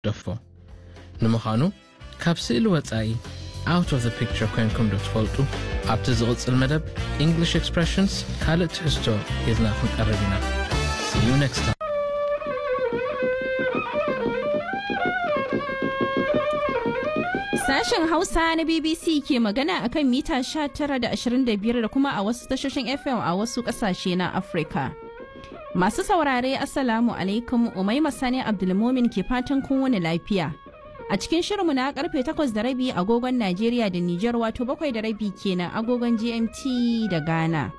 ደፎ ንምዃኑ ካብ ስእሊ ወጻኢ out of the picture ኮይንኩም ዶ ትፈልጡ ኣብቲ ዝቕጽል መደብ english expressions ካልእ ትሕዝቶ ሒዝና ክንቀርብ ኢና see you next time Sashen Hausa na BBC ke magana akan mita 19 da 25 da kuma a wasu tashoshin FM a wasu kasashe na Afirka. Masu saurare Assalamu alaikum Umaima Sani Abdulmomin ke fatan kun wani lafiya. A cikin shirinmu na karfe 8 da rabi agogon Najeriya da Nijar wato bakwai da rabi kenan agogon GMT da Ghana.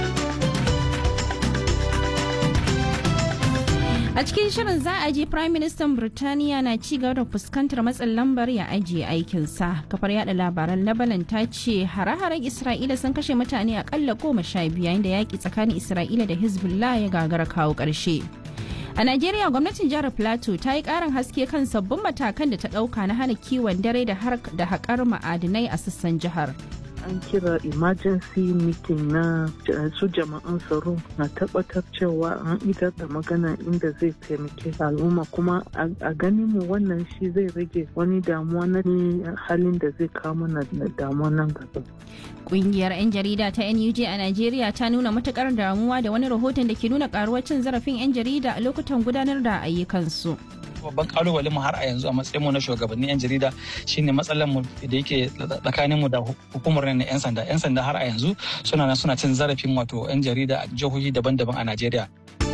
A cikin shirin za a ji Prime Minister Birtaniya na ci gaba da fuskantar matsin lambar ya ajiye aikinsa. Kafar yada labaran Lebanon ta ce hare-haren Isra'ila sun kashe mutane akalla goma sha biyu yayin da yaƙi tsakanin Isra'ila da Hezbollah ya gagara kawo ƙarshe. A Najeriya gwamnatin jihar Plateau ta yi ƙarin haske kan sabbin matakan da ta ɗauka na hana kiwon dare da haƙar ma'adinai a sassan jihar. an kira emergency meeting na su jama'an tsaro na tabbatar cewa an idar da magana inda zai taimake al'umma kuma a ganin mu wannan shi zai rage wani damuwa na halin da zai kawo mana damuwa nan gaba. Kungiyar 'yan jarida ta NUJ a Najeriya ta nuna matukar damuwa da wani rahoton da ke nuna karuwar cin zarafin 'yan jarida a lokutan gudanar da ayyukansu. babban kalubalen mu har a yanzu a matsayin mu na shugabannin yan jarida shine matsalar mu da yake tsakanin mu da hukumar na yan sanda yan sanda har a yanzu suna nan suna cin zarafin wato yan jarida a jihohi daban-daban a Najeriya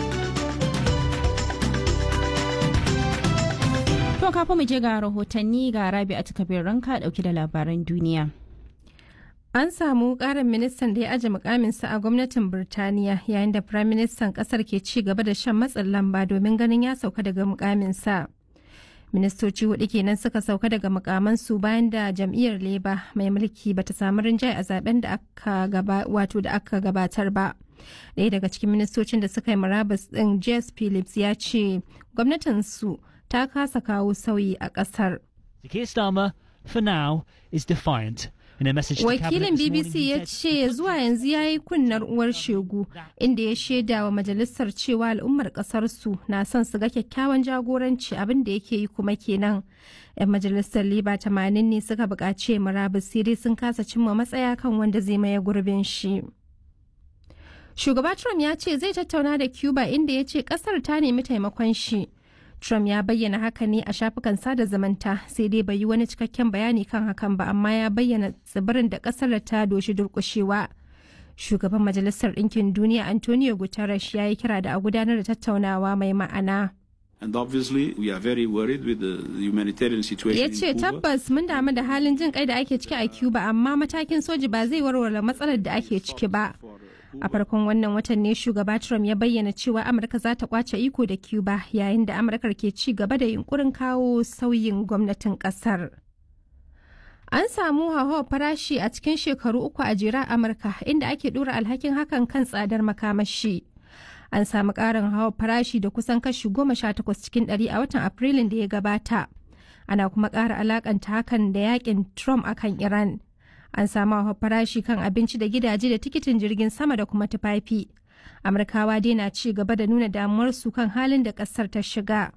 To kafin mu je ga rahotanni ga Rabi a takabir ranka dauki da labaran duniya. An samu ƙarin ministan da ya aje mukaminsa a gwamnatin Birtaniya yayin da firaministan ƙasar ke ci gaba da shan matsin lamba domin ganin ya sauka daga mukaminsa. Ministoci hudu kenan suka sauka daga mukamansu bayan da jam'iyyar Leba mai mulki bata samu rinjaye a zaben da aka gaba wato da aka gabatar ba. Ɗaya daga cikin ministocin da suka yi murabus ɗin Jess Phillips ya ce gwamnatinsu ta kasa kawo sauyi a ƙasar. Keir Starmer, for now, is defiant. Wakilin BBC ya ce zuwa yanzu ya yi kunnar uwar shegu inda ya shaida wa majalisar cewa al'ummar kasarsu na son su ga kyakkyawan jagoranci abin da yake yi kuma kenan. 'Yan majalisar Liba tamanin ne suka buƙaci murabus sai sun kasa cimma matsaya kan wanda zai maye gurbin shi. Shugaba Trump ya ce zai tattauna da Cuba inda ya ce kasar ta nemi taimakon shi. Trump ya bayyana haka ne a shafukan sada zumunta sai dai bai yi wani cikakken bayani kan hakan ba amma ya bayyana tsibirin da kasar ta doshi durkushewa. Shugaban Majalisar Ɗinkin Duniya Antonio Guterres ya yi kira da a gudanar da tattaunawa mai ma'ana. And obviously we are very worried with the humanitarian situation Ya ce tabbas mun damu da halin jin kai da ake ciki a Cuba amma matakin soji ba zai warware matsalar da ake ciki ba. a farkon wannan watan ne shugaba trump ya bayyana cewa amurka za ta kwace iko da cuba yayin da amurkar ke ci gaba da yunkurin kawo sauyin gwamnatin kasar an samu hauhawar farashi a cikin shekaru uku a jera amurka inda ake dora alhakin hakan kan tsadar makamashi an samu karin hawa farashi da kusan kashi goma sha takwas cikin ɗari a watan afrilun da ya gabata ana kuma ƙara alakanta hakan da yakin trump akan iran an samu farashi kan abinci da gidaje da tikitin jirgin sama da kuma tufafi amurkawa dai na ci gaba da nuna damuwarsu kan halin da kasar ta shiga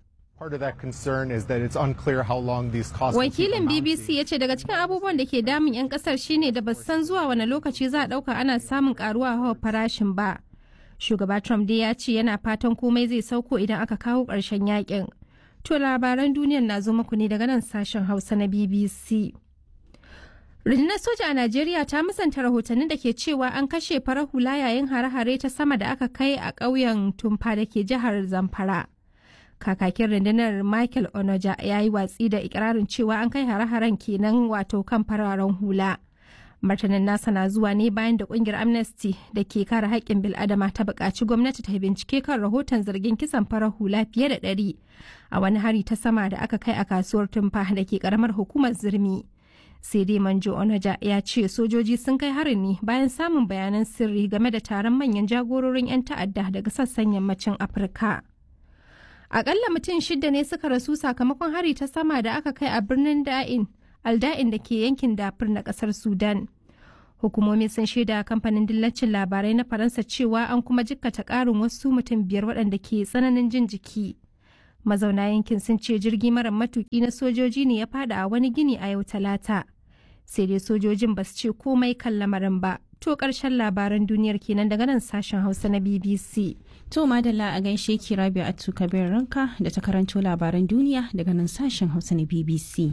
wakilin bbc ya ce daga cikin abubuwan da ke damun 'yan kasar shine da ba san zuwa wani lokaci za a dauka ana samun karuwa hawa farashin ba shugaba trump dai ya ce yana fatan komai zai sauko idan aka kawo ƙarshen yakin to labaran duniyar na zo muku ne daga nan sashen hausa na bbc rundunar soja a najeriya ta musanta rahotannin da ke cewa an kashe farar hula yayin hare-hare ta sama da aka kai a ƙauyen tumfa da ke jihar zamfara kakakin rundunar michael onoja ya yi watsi da ikirarin cewa an kai hare-haren kenan wato kan fararen hula martanin nasa na zuwa ne bayan da kungiyar amnesty da ke kare haƙƙin bil'adama ta buƙaci gwamnati ta bincike kan rahoton zargin kisan farar hula fiye da ɗari a wani hari ta sama da aka kai a kasuwar tumfa da ke ƙaramar hukumar zirmi sai dai manjo onaja ya ce sojoji sun kai harin ne bayan samun bayanan sirri game da taron manyan jagororin 'yan ta'adda daga sassan yammacin afirka akalla mutum shida ne suka rasu sakamakon hari ta sama da aka kai a birnin da'in alda'in da ke yankin dafur na kasar sudan hukumomi sun shaida kamfanin dillacin labarai na faransa cewa an kuma jikkata karin wasu mutum biyar waɗanda ke tsananin jin jiki mazauna yankin sun ce jirgi mara matuki na sojoji ne ya fada a wani gini a yau talata sai dai sojojin ba su ce komai kan lamarin ba to karshen labaran duniyar kenan daga nan sashen hausa na bbc To madalla a gaishe ki Rabi'u Atu Kabir Ranka da ta karanto labaran duniya daga nan sashen Hausa na BBC.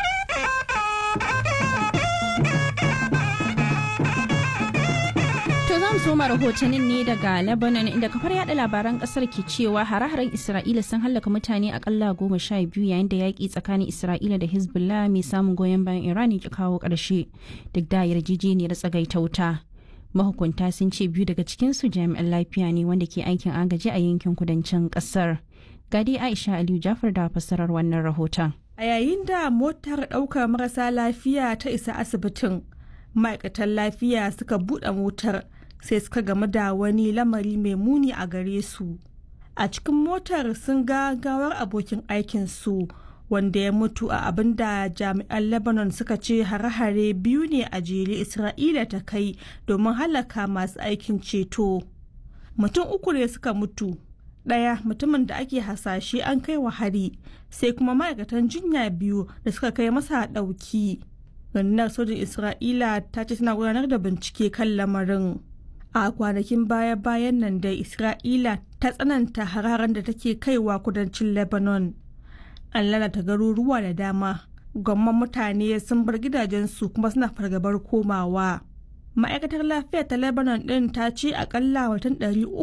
To za mu soma rahotannin ne daga Lebanon inda kafar yada labaran kasar ke cewa hare-haren Isra'ila sun hallaka mutane akalla goma sha biyu yayin da yaƙi tsakanin Isra'ila da Hezbollah mai samun goyon bayan Iran ya kawo ƙarshe duk da yarjejeniyar tsagaita wuta. mahukunta sun ce biyu daga cikinsu jami'an lafiya ne wanda ke aikin agaji a yankin kudancin kasar gadi aisha aliyu jafar da fassarar wannan rahoton a yayin da motar ɗaukar marasa lafiya ta isa asibitin ma'aikatan lafiya suka buɗe motar sai suka gamu da wani lamari mai muni a gare su a cikin motar sun ga gawar abokin aikinsu wanda ya mutu a abin da jami'an lebanon suka ce hare-hare biyu ne a jere isra'ila ta kai domin halaka masu aikin ceto mutum uku ne suka mutu ɗaya mutumin da ake hasashe an kai wa hari sai kuma ma'aikatan jinya biyu da suka kai masa ɗauki rundunar sojin isra'ila ta ce tana gudanar da bincike kan lamarin a kwanakin baya-bayan nan da isra'ila ta tsananta hararen da take kaiwa kudancin lebanon an lalata garuruwa da dama gwamman mutane sun bar gidajensu kuma suna fargabar komawa ma'aikatar lafiya ta lebanon din ta ce akalla watan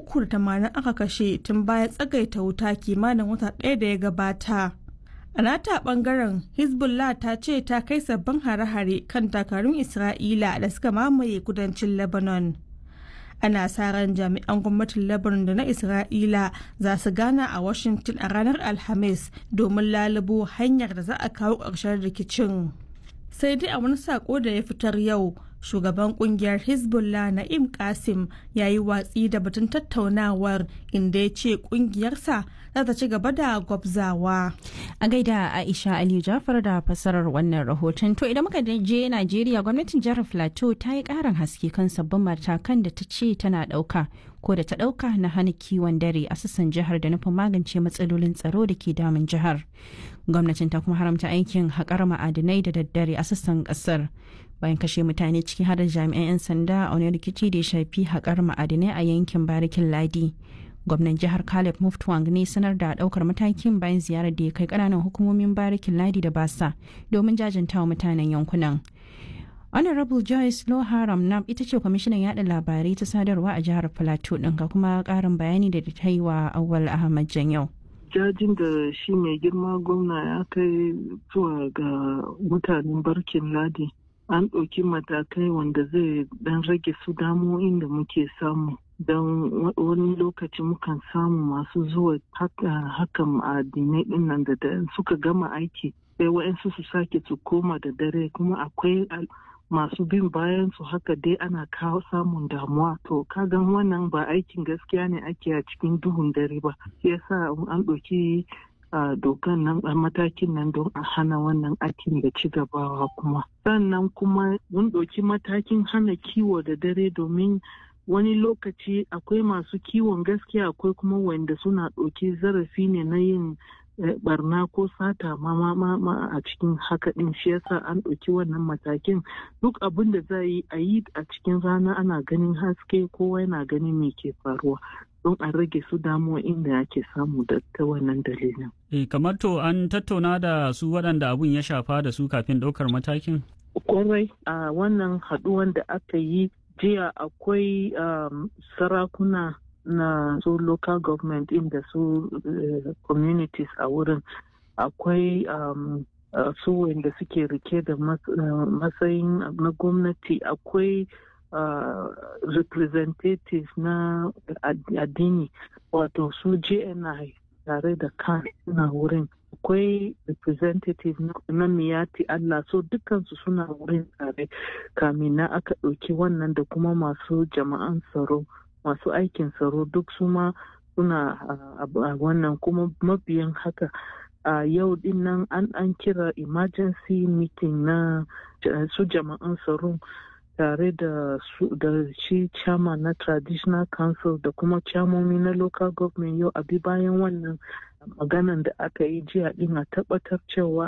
380 aka kashe tun bayan tsagaita wuta kimanin wata ɗaya da ya gabata a nata bangaren hezbollah ta ce ta kai sabbin hare-hare kan dakarun isra'ila da suka mamaye kudancin lebanon ana sa ran jami'an gwamnatin lebanon da na isra'ila za su gana a washington a ranar alhamis domin lalubo hanyar da za a kawo ƙarshen rikicin sai dai a wani sako da ya fitar yau shugaban kungiyar hezbollah na'im kasim ya yi watsi da batun tattaunawar inda ya ce kungiyarsa za ta ci gaba da gwabzawa a gaida aisha aliyu jafar da fassarar wannan rahoton to idan muka je najeriya gwamnatin jihar plateau ta yi karin haske kan sabbin matakan da ta ce tana dauka ko da ta dauka na hana kiwon dare a sassan jihar da nufin magance matsalolin tsaro da ke damun jihar gwamnatin ta kuma haramta aikin haƙar ma'adinai da daddare a sassan ƙasar bayan kashe mutane ciki har da jami'an 'yan sanda a wani rikici da ya shafi haƙar ma'adinai a yankin barikin ladi gwamnan jihar caleb muftwang ne sanar da daukar matakin bayan ziyarar da ya kai ƙananan hukumomin barikin ladi da basa domin jajantawa mutanen yankunan honorable joyce loharam nam ita ce kwamishinan yada labarai ta sadarwa a jihar plateau ɗin ga kuma ƙarin bayani da ta yi wa awal ahmad janyau jajin da shi mai girma gwamna ya kai zuwa ga mutanen barkin ladi an ɗauki matakai wanda zai dan rage su damo'in da muke samu don wani lokaci mukan samu masu zuwa hakan ma'adinai ɗin nan da suka gama aiki sai wa'yansu su sake su koma da dare kuma akwai masu bin bayan su haka dai ana kawo samun damuwa to kagan wannan ba aikin gaskiya ne ake a cikin duhun dare ba yasa an ɗauki a dokan nan a matakin nan don a hana wannan aikin da ci gabawa kuma sannan kuma mun ɗauki matakin hana kiwo da dare domin wani lokaci akwai masu kiwon gaskiya akwai kuma wanda suna ɗauki zarafi ne na yin barna ko sata ma ma ma a cikin haka din shi yasa an ɗauki wannan matakin duk abin da za yi a yi a cikin rana ana ganin haske kowa yana ganin me ke faruwa don a rage su damuwa inda ake samu da ta wannan dalilin. E, kamar to an tattauna da su waɗanda abun ya shafa da su kafin ɗaukar matakin? Kwarai a wannan haɗuwan da aka yi jiya akwai um, sarakuna na su local government inda su uh, communities a wurin akwai um, uh, su wanda suke rike da matsayin uh, na gwamnati akwai Uh, representatives na addini wato su jni tare da kan suna wurin akwai representative na miyati Allah so dukansu suna wurin tare kamin na aka ɗauki wannan da kuma masu jama'an tsaro masu aikin tsaro duk su ma suna a wannan kuma mabiyan haka a yau din nan an kira emergency meeting na su jama'an tsaro tare da da shi chairman na traditional council da kuma chairmomi na local government yau abi bayan wannan maganan da aka yi jiya din a tabbatar cewa